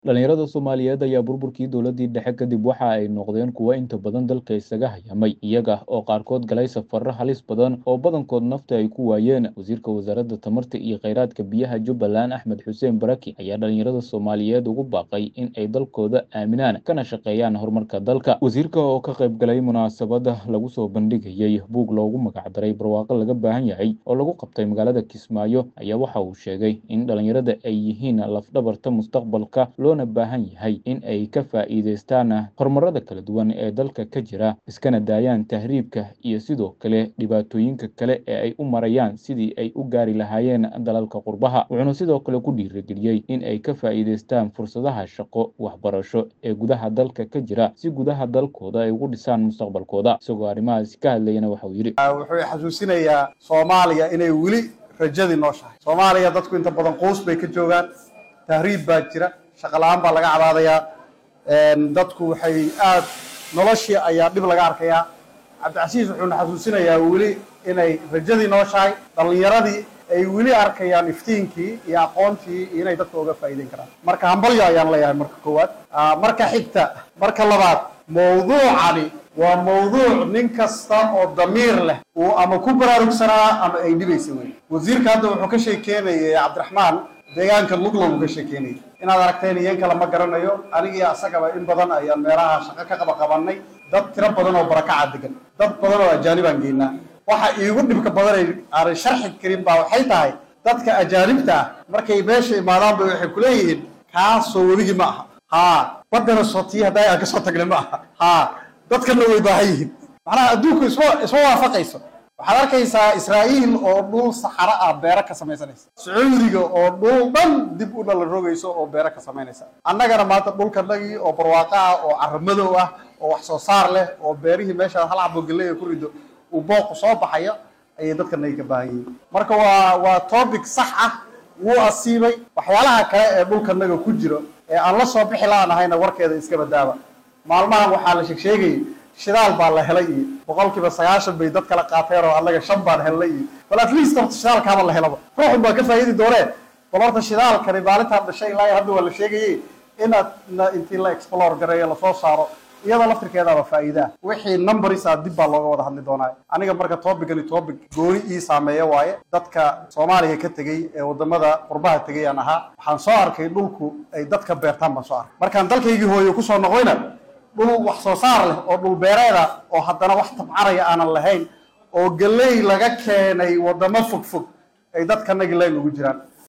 dhalinyarada soomaaliyeed ayaa burburkii dowladii dhexe kadib waxa ay noqdeen kuwo inta badan dalka isaga hayamay iyaga oo qaarkood galay safarro halis badan oo badankood nafta ay ku waayeen wasiirka wasaaradda tamarta iyo kheyraadka biyaha jubbaland axmed xuseen baraki ayaa dhalinyarada soomaaliyeed ugu baaqay in ay dalkooda aaminaan kana shaqeeyaan horumarka dalka wasiirka oo ka qayb galay munaasabada lagu soo bandhigayey buug loogu magacdaray barwaaqo laga baahan yahay oo lagu qabtay magaalada kismaayo ayaa waxa uu sheegay in dhalinyarada ay yihiin lafdhabarta mustaqbalka loona baahan yahay in ay ka faa'iidaystaan horumarada kala duwan ee dalka ka jira iskana daayaan tahriibka iyo sidoo kale dhibaatooyinka kale ee ay u marayaan sidii ay u gaari lahaayeen dalalka qurbaha wuxuuna sidoo kale ku dhiirigeliyey in ay ka faa'iidaystaan fursadaha shaqo waxbarasho ee gudaha dalka ka jira si gudaha dalkooda ay ugu dhisaan mustaqbalkooda isagoo arrimahaasi ka hadlayana waxa uu yidhi wuxuu xasuusinayaa soomaaliya inay weli rajadii nooshahay soomaaliya dadku inta badan quus bay ka joogaan tahriib baa jira shaqo la-aan baa laga cabaadayaa dadku waxay aad noloshii ayaa dhib laga arkayaa cabdicasiis wuxuuna xasuusinayaa weli inay rajadii nooshahay dhallinyaradii ay weli arkayaan iftiinkii iyo aqoontii iyo inay dadka uga faa'iideyn karaan marka hambalyo ayaan leeyahay marka koowaad marka xigta marka labaad mawduucani waa mawduuc nin kasta oo damiir leh uu ama ku baraarugsanaa ama ay dhibaysa wey wasiirka hadda wuxuu ka sheekeynayay cabdiraxmaan deegaanka luglow uu ka sheekeynayay inaad aragteen iyan kale ma garanayo anigii asagaba in badan ayaan meelaha shaqo ka qaba qabanay dad tiro badan oo barakaca degan dad badan oo ajaanibaan geynaa waxa iigu dhibka badan aanay sharxi karin baa waxay tahay dadka ajaanibta ah markay meesha imaadaanba waxay kuleeyihiin kaasoo weligii ma aha haa wadana sootiya haddaa aan kasoo tagnay ma aha haa dadkana way baahan yihiin macnaha adduunku isma isma waafaqayso waxaad arkaysaa israa'iil oo dhul saxaro ah beero ka samaysanaysa sacuudiga oo dhul dhan dib u dhala rogayso oo beero ka samaynaysa annagana maanta dhulkanagii oo barwaaqo ah oo caramadow ah oo wax soo saar leh oo beerihii meeshaad hal cabo galley ku rido uu booqu soo baxayo ayay dadkanagi ka baahan yihiin marka waa waa topic sax ah wuu asiibay waxyaalaha kale ee dhulkanaga ku jiro ee aan la soo bixi laanahayna warkeeda iska badaaba maalmahan waxaa la sheegsheegayay shidaal baa la helay iyo boqolkiiba sagaashan bay dad kala qaateen oo annaga shan baan helnay iyo bal at least horta shidaalkaaba la helaba ruuxun baa ka faa'iidi doonee bal horta shidaalkani maalintaan dhashay ilaa hadda waa la sheegayay inaad intii la explore gareeyo lasoo saaro iyadoo laftirkeedaaba faa'iidaa wixii numberis ah dib baa looga wada hadli doonaa aniga marka tobicani topic gooni ii saameeya waaye dadka soomaaliya ka tegey ee wadamada qurbaha tegay aan ahaa waxaan soo arkay dhulku ay dadka beertaan baan soo arkay markaan dalkaygii hooyo kusoo noqdayna dhul wax soo saar leh oo dhul beereeda oo haddana wax tabcaraya aanan lahayn oo galley laga keenay wadamo fog fog ay dadkanagi layn ugu jiraan